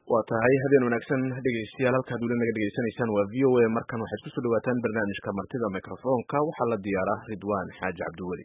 waa tahay habeen wanaagsan dhegeystayaal halkaad weli naga dhegeysanaysaan waa v o a markan waxaad kusoo dhawaataan barnaamijka martida microfonka waxaa la diyaaraa ridwaan xaaji cabdiweli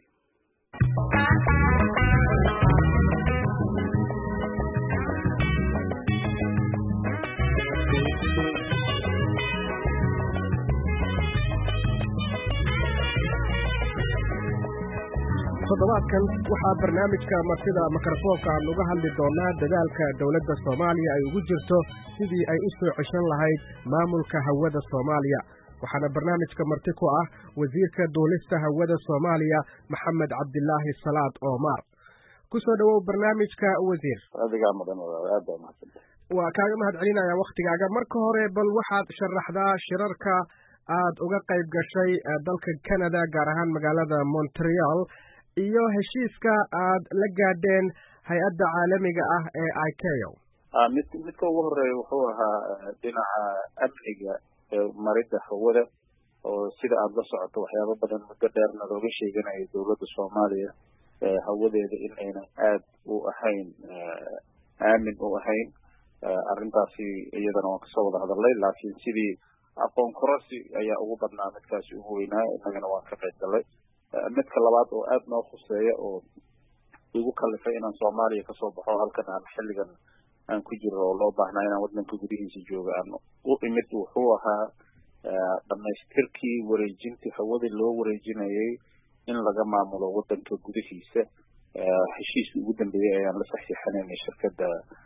toddobaadkan waxaa barnaamijka martida mikrofoonka aan uga hadli doonaa dadaalka dowladda soomaaliya ay ugu jirto sidii ay u soo ceshan lahayd maamulka hawada soomaaliya waxaana barnaamijka marti ku ah wasiirka duulista hawada soomaaliya maxamed cabdilaahi salaad oomar ku soo dhowow barnaamijka wasiir adigaa mudan aad baa mahadsan waa kaaga mahad celinaya wakhtigaaga marka hore bal waxaad sharaxdaa shirarka aad uga qayb gashay dalka canada gaar ahaan magaalada montreal iyo heshiiska aad la gaadheen hay-adda caalamiga ah ee icao mid midka ugu horeeya wuxuu ahaa dhinaca amniga maridda hawada oo sida aada la socoto waxyaabo badan muddo dheerna looga sheeganayo dowladda soomaaliya hawadeeda in aynan aad u ahayn aamin u ahayn arrintaasi iyadana waan kasoo wada hadalnay laakiin sidii aqoon kororsi ayaa ugu badnaa midkaasi ugu weynaa innagana waan ka qayb galnay midka labaad oo aad noo khuseeya oo igu kalifay inaan soomaaliya kasoo baxo halkan aan xilligan aan ku jiro oo loo baahnaa inaan waddanka gudihiisa jooga aan u imid wuxuu ahaa dhamaystirkii wareejintii hawadii loo wareejinayay in laga maamulo waddanka gudihiisa heshiiskii ugu dambeeyey ayaan la saxiixanaynay shirkadda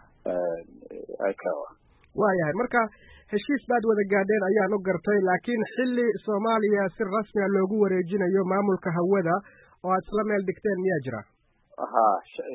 icawa waayahay marka heshiis baad wada gaadheen ayaan u gartay laakiin xilli soomaaliya si rasmiga loogu wareejinayo maamulka hawada oo aad isla meel dhigteen miyaa jira ha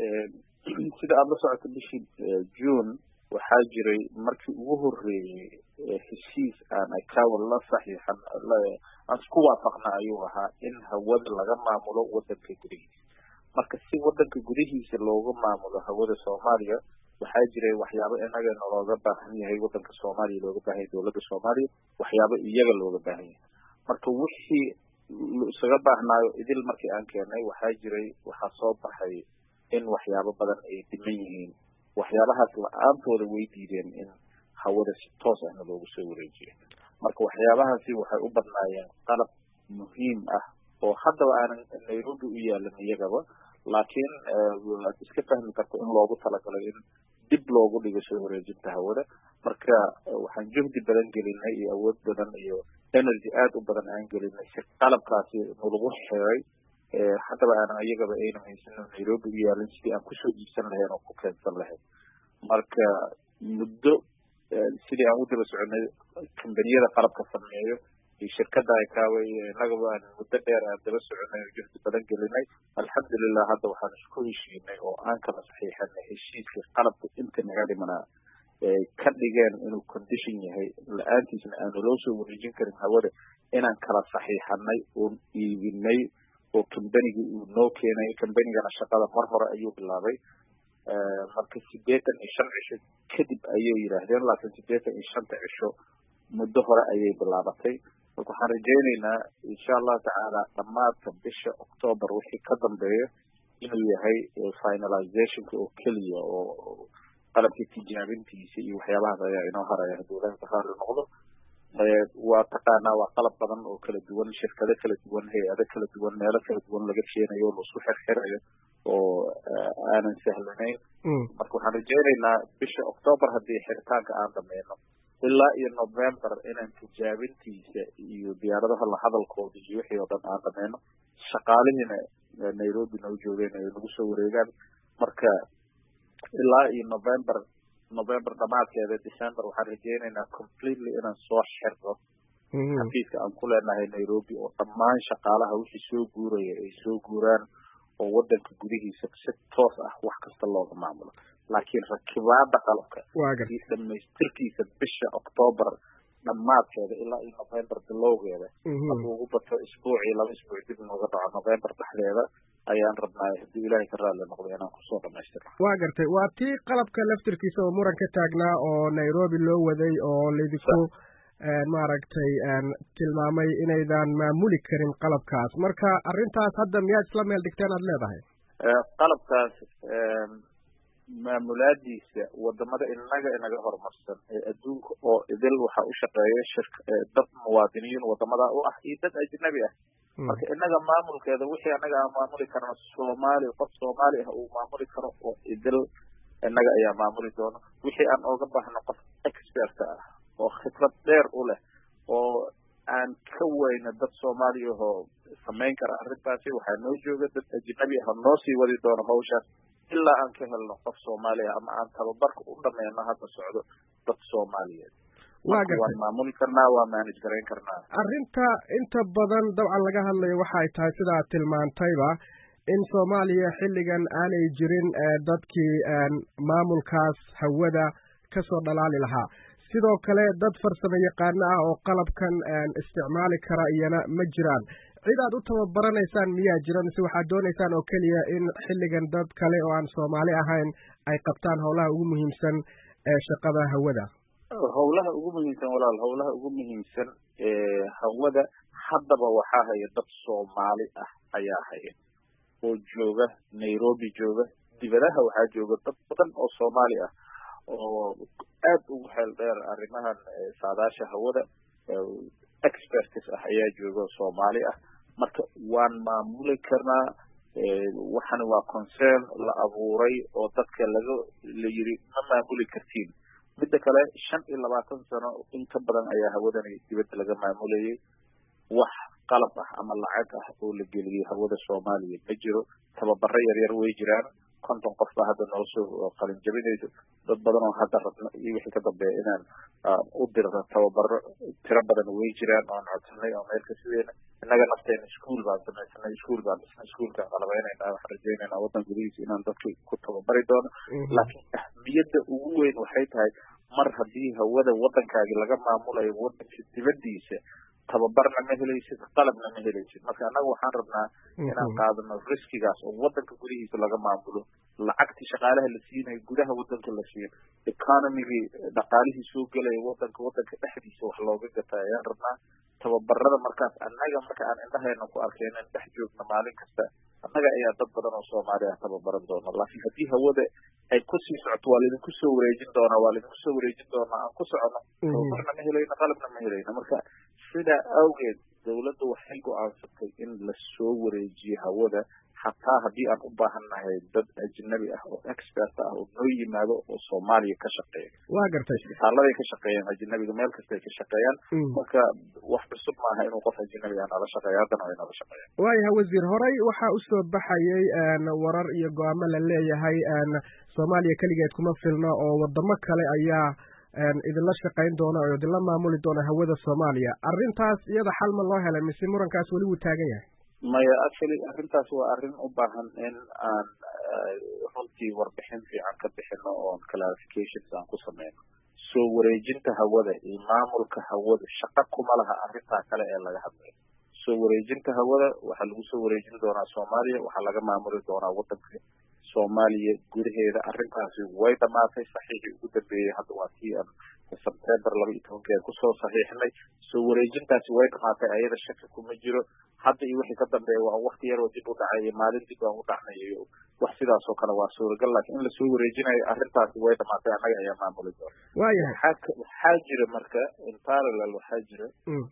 sida aada la socoto bishii june waxaa jiray markii ugu horreeyey heshiis aan icawa la saxiixan aan isku waafaqna ayuu ahaa in hawada laga maamulo waddanka gudihiisa marka si waddanka gudihiisa looga maamulo hawada soomaaliya waxaa jiray waxyaabo inagana looga baahan yahay waddanka soomaaliya looga baahan yahay dowladda soomaaliya waxyaabo iyaga looga baahan yahay marka wixii isaga baahnaayo idil markii aan keenay waxaa jiray waxaa soo baxay in waxyaabo badan ay dhiman yihiin waxyaabahaas la-aantooda way diideen in hawada si toos ahna loogu soo wareejiyo marka waxyaabahaasi waxay u badnaayeen qalab muhiim ah oo haddaba aanan nairobi u yaalan iyagaba laakiin waad iska fahmi karta in loogu talagalay in dib loogu dhigo soo wareejinta hawada marka waxaan juhdi badan gelinay iyo awood badan iyo energy aad u badan aan gelinay si qalabkaasi nalagu xiray haddaba aanan iyagaba ayna haysanin nairobi u yaalin sidii aan kusoo iibsan lahayn oo ku keensan lahayn marka muddo sidii aan u daba soconay kambaniyada qalabka sameeyo iyo shirkadda icawa iyo innagaba aan muddo dheer aan daba soconay oo juhdi badan gelinay alxamdulilah hadda waxaan isku heshiinay oo aan kala saxiixanay heshiiskii qalabka inta naga dhimanaa ay ka dhigeen inuu condition yahay la-aantiisna aanu loo soo wareejin karin hawada inaan kala saxiixanay oon iibinay oo kambanigii uu noo keenay kambanigana shaqada mar hore ayuu bilaabay marka siddeetan iyo shan cisho kadib ayay yidhaahdeen laakiin siddeetan iyo shanta cisho muddo hore ayay bilaabatay marka waxaan rajaynaynaa insha allahu tacaala dhammaadka bisha octoobar wixii ka dambeeya inuu yahay finalizationka oo keliya oo qalabkii tijaabintiisa iyo waxyaabahaas ayaa inoo haraya hadduu ilahi ka raali noqdo waa taqaanaa waa qalab badan oo kala duwan shirkado kala duwan hay-ado kala duwan meelo kala duwan laga keenayo o laisku xirxirayo oo aanan sahlanayn marka waxaan rajaynaynaa bisha octoobar haddii xiritaanka aan dhameyno ilaa iyo november inaan tijaabintiisa iyo diyaaradaha la hadalkooda iyo wixii oo dhan aan dhameyno shaqaalihiina nairobi noo joogeen ay nagu soo wareegaan marka ilaa iyo november november dhamaadkeeda december waxaan rajaynaynaa completely inaan soo xirno xafiiska aan ku leenahay nairobi oo dhammaan shaqaalaha wixii soo guuraya ay soo guuraan oo waddanka gudihiisa si toos ah wax kasta looga maamulo laakiin rakibaada qalabka iyo dhamaystirkiisa bisha octoobar dhammaadkeeda ilaa iyo november bilowgeeda hadduu ugu bato isbuucii laba isbuuc dib nooga dhaco november dhexdeeda ayaan rabnaa haddii ilaahay ka raalli noqdo inaan kusoo dhamaystirno waa gartay waa tii qalabka laftirkiisa oo muran ka taagnaa oo nairobi loo waday oo laydinku maaragtay tilmaamay inaydan maamuli karin qalabkaas marka arrintaas hadda miyaad isla meel dhigteen aad leedahay qalabkaas maamulaadiisa wadamada inaga inaga horumarsan ee adduunka oo idil waxaa u shaqeeya shirk dad muwaadiniin wadamada u ah iyo dad ajnabi ah marka inaga maamulkeeda wixii anaga aan maamuli karno soomaali qof soomaali ah uu maamuli karo oo idil inaga ayaa maamuli doono wixii aan ooga baahno qof expert ah oo khibrad dheer u leh oo aan ka weyna dad soomaaliyahoo samayn kara arrintaasi waxaa noo jooga dad ajnabi ah noo sii wadi doono hawshaas ilaa aan ka helno qof soomaali ah ama aan tababarka u dhameyno hadda socdo dad soomaaliyeed waan maamuli karnaa waa manage garayn karnaa arrinta inta badan dabcan laga hadlayo waxa ay tahay sida aad tilmaantayba in soomaaliya xilligan aanay jirin dadkii maamulkaas hawada kasoo dhalaali lahaa sidoo kale dad farsamo yaqaano ah oo qalabkan isticmaali kara iyana ma jiraan cid aad u tababaraneysaan miyaa jira mise waxaad dooneysaan oo keliya in xilligan dad kale oo aan soomaali ahayn ay qabtaan howlaha ugu muhiimsan ee shaqada hawada howlaha ugu muhiimsan walaal howlaha ugu muhiimsan ee hawada haddaba waxaa haya dad soomaali ah ayaa haya oo jooga nairobi jooga dibadaha waxaa jooga dad badan oo soomaali ah oo aad ugu xeel dheer arrimahan saadaasha hawada experts ah ayaa jooga soomaali ah marka waan maamuli karnaa waxani waa concern la abuuray oo dadka laga la yiri ma maamuli kartiin midda kale shan iyo labaatan sano in ka badan ayaa hawadani dibadda laga maamulayay wax qalab ah ama lacag ah oo la geliyay hawada soomaaliya ma jiro tababaro yaryar way jiraan konton qof baa hadda noo soo qalin jabinayso dad badan oo hadda rabno iyo wixii ka dambeeya inaan u dirno tababaro tiro badan way jiraan oan codsanay oo meel kasideena innaga nafteena ischool baan samaysanay ischool baan dhisnay ischoolkaan qalabeynayna waxaan rajaynaynaa waddan gudihiisa inaan dadka ku tababari doono laakiin ahmiyadda ugu weyn waxay tahay mar haddii hawada waddankaagi laga maamulayo waddanka dibaddiisa tababarna ma helaysid qalabna ma helaysid marka annaga waxaan rabnaa inaan qaadano riskigaas oo waddanka gudihiisa laga maamulo lacagtii shaqaalaha la siinayo gudaha waddanka la siiyo economigii dhaqaalihii soo gelaya waddanka waddanka dhexdiisa wax looga gata ayaan rabnaa tababarada markaas annaga marka aan indhaheena ku arkeynan dhex joogno maalin kasta annaga ayaa dad badan oo soomaali ah tababaran doona laakiin haddii hawada ay kusii socoto waa laidinku soo wareejin doonaa waa laidinku soo wareejin doonaa aan ku socono tababarna ma helayno qalabna ma helayno marka sidaa awgeed dawladda waxay go-aansatay in lasoo wareejiyo hawada xataa haddii aan u baahan nahay dad ajnabi ah oo expert ah oo noo yimaado oo soomaaliya ka shaqeeya waa gartay isbitaaladay ka shaqeeyaan ajnabiga meel kasta ay ka shaqeeyaan marka wax cusub maaha inuu qof ajnabi ah nala shaqeeyo haddana way nala shaqeeyaan waayahay wasiir horey waxaa usoo baxayay warar iyo go-aamo la leeyahay soomaaliya keligeed kuma filno oo wadamo kale ayaa idinla shaqayn doona oo idinla maamuli doona hawada soomaaliya arrintaas iyada xal ma loo helay mise murankaas weli wuu taagan yahay maya actually arrintaas waa arrin u baahan in aan runtii warbixin fiican ka bixino oon clarifications aan ku sameyno soo wareejinta hawada iyo maamulka hawada shaqa kuma laha arrintaa kale ee laga hadlayo soo wareejinta hawada waxaa lagu soo wareejin doonaa soomaaliya waxaa laga maamuli doonaa waddanka soomaaliya gudaheeda arrintaasi way dhamaatay saxiixii ugu dambeeyey hadda waa kii aan sebtember laba iyo tobankeed kusoo saxiixnay soo wareejintaasi way dhamaatay ayada shaki kuma jiro hadda iyo wixii ka dambeeya waa wakti yaroo dib u dhacay iyo maalin dib aan u dhacnay iyo wax sidaas oo kale waa suuragal laakiin in lasoo wareejinayo arrintaasi way dhamaatay annaga ayaa maamuli doona waayahay waxaa jira marka in parallel waxaa jira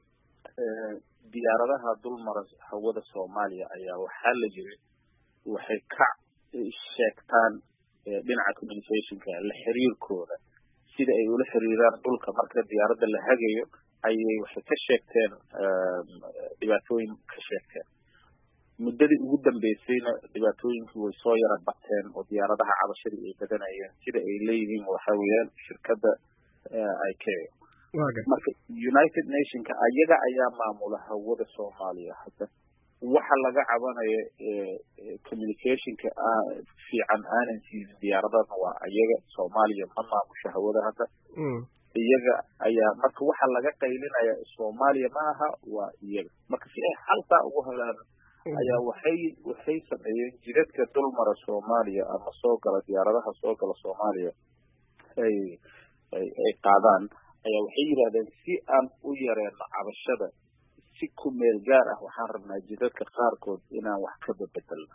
diyaaradaha dulmara hawada soomaaliya ayaa waxaa la yiri waxay ka sheegtaan dhinaca communicationka la xiriirkooda sida ay ula xiriiraan dhulka marka diyaaradda la hagayo ayay waxay ka sheegteen dhibaatooyin ka sheegteen muddadii ugu dambeysayna dhibaatooyinkii way soo yara bateen oo diyaaradaha cabashadii ay badanayeen sida ay leeyihiin waxa weeyaan shirkadda icao marka united nationka ayaga ayaa maamula hawada soomaaliya hadda waxa laga cabanayo communicationka fiican aanan siinin diyaaradana waa ayaga soomaaliya ma maamusho hawada hadda iyaga ayaa marka waxa laga qaylinaya soomaaliya ma aha waa iyaga marka si ay xaltaa ugu helaan ayaa waxay waxay sameeyeen jidadka dulmara soomaaliya ama soo gala diyaaradaha soo gala soomaaliya ay ay ay qaadaan ayaa waxay yidhahdeen si aan u yareeno cabashada si ku meel gaar ah waxaan rabnaa jidadka qaarkood inaan wax ka bebedelno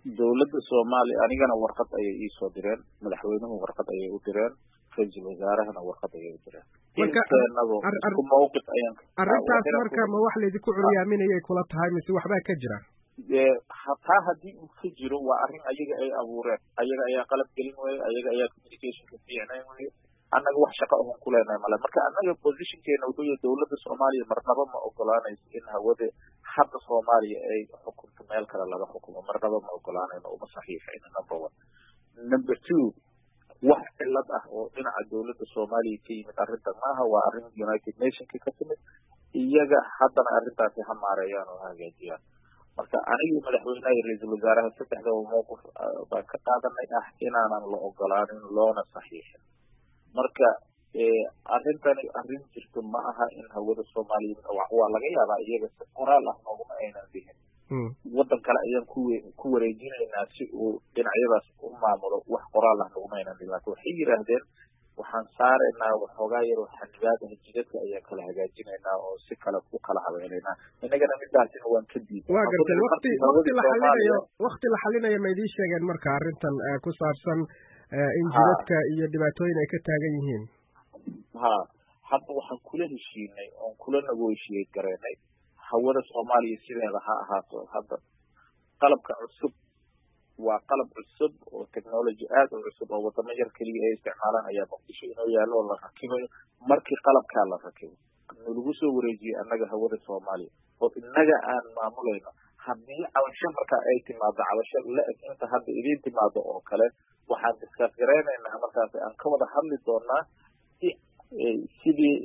dowladda soomaaliya anigana warqad ayay iisoo direen madaxweynuhu warqad ayay u direen ra-iisul wasaarahana warqad ayay u direen inteenadu isku mawqif ayaan arrintaas marka ma wax laydinku curyaaminayay kula tahay mise waxbaa ka jira hataa haddii uu ka jiro waa arrin ayaga ay abuureen ayaga ayaa qalab gelin weye ayaga ayaa communicationka fiicnayn weye annaga wax shaqa ohon ku leenahay male marka annaga positionkeena wuxuu yahay dowladda soomaaliya marnaba ma ogolaanayso in hawada hadda soomaaliya ay xukunto meel kale laga xukumo marnaba ma ogolaanayno uma saxiixayno number one number two wax cilad ah oo dhinaca dowladda soomaaliya ka yimid arrintan maaha waa arrin united nationka ka timid iyaga haddana arrintaasi ha maareeyaan oo hagaajiyaan marka anigii madaxweynaha iyo ra-iisul wasaaraha saddexdaba mowqif baan ka qaadanay ah inaanan la ogolaanin loona saxiixin marka arrintani arrin jirto ma aha in hawada soomaaliya waa laga yaabaa iyaga si qoraal ah nooguma aynan dihin waddan kale ayaan ku ku wareejinaynaa si uu dhinacyadaas u maamulo wax qoraal ah noguma aynan dihin laakin waxay yidhaahdeen waxaan saaraynaa waxoogaa yaroo xanibaadaha jidadka ayaan kala hagaajinaynaa oo si kale u kala habeynaynaa innagana midaasina waan ka diiday waa gartay wati wakti la xalinayo wakti la xalinayo ma idiin sheegeen marka arrintan ku saabsan in jidadka iyo dhibaatooyin ay ka taagan yihiin ha hadda waxaan kula heshiinay oon kula negotiate garaynay hawada soomaaliya sideeda ha ahaato hadda qalabka cusub waa qalab cusub oo technology aad u cusub oo wadamo yar keliya ay isticmaalaan ayaa muqdisho inoo yaallo oo la rakibayo markii qalabkaa la rakibo nalagu soo wareejiyey annaga hawada soomaaliya oo innaga aan maamulayno haddii cabasho marka ay timaado cabasho la eg inta hadda idiin timaado oo kale waxaan discuss garaynaynaa markaas aan ka wada hadli doonaa si sidii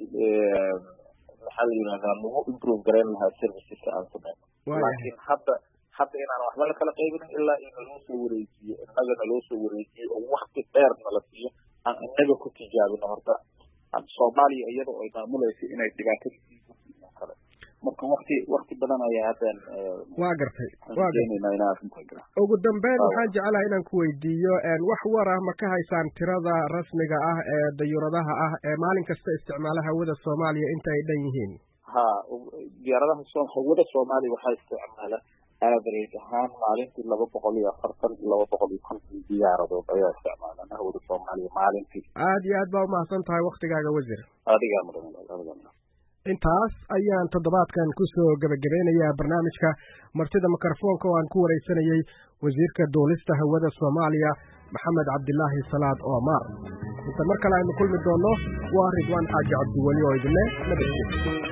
maxaa la yidhahdaa lagu improve garayn lahaa serviceska aan sameyno laakiin hadda hadda inaan waxba la kala qaybinin ilaa in naloo soo wareejiyo innaga naloo soo wareejiyo oo wakti dheer nala siiyo aan innaga ku tijaabino horta soomaaliya iyada oo ay maamulayso inay dhibaatada kale marka wakti wakti badan ayaa haddan waa gartay waa gartay ugu dambeyn waxaan jecelahay inaan ku weydiiyo wax war ah ma ka haysaan tirada rasmiga ah ee dayuuradaha ah ee maalin kasta isticmaala hawada soomaaliya inta ay dhan yihiin ha diyaaradaha so hawada soomaaliya waxaa isticmaala average ahaan maalintii laba boqol iyo afartan laba boqol iyo konton diyaaradood ayaa isticmaalaan hawada soomaaliya maalintii aad iyo aad baa umahadsan tahay waktigaaga wasiir adigaa mudan adigaa mudan intaas ayaan toddobaadkan kusoo gebagabeynayaa barnaamijka martida mikrofoonka oo aan ku waraysanayey wasiirka duulista hawada soomaaliya maxamed cabdilaahi salaad omar inta mar kale aynu kulmi doonno waa ridwaan xaaji cabdiweli oo idinle nabadgeliya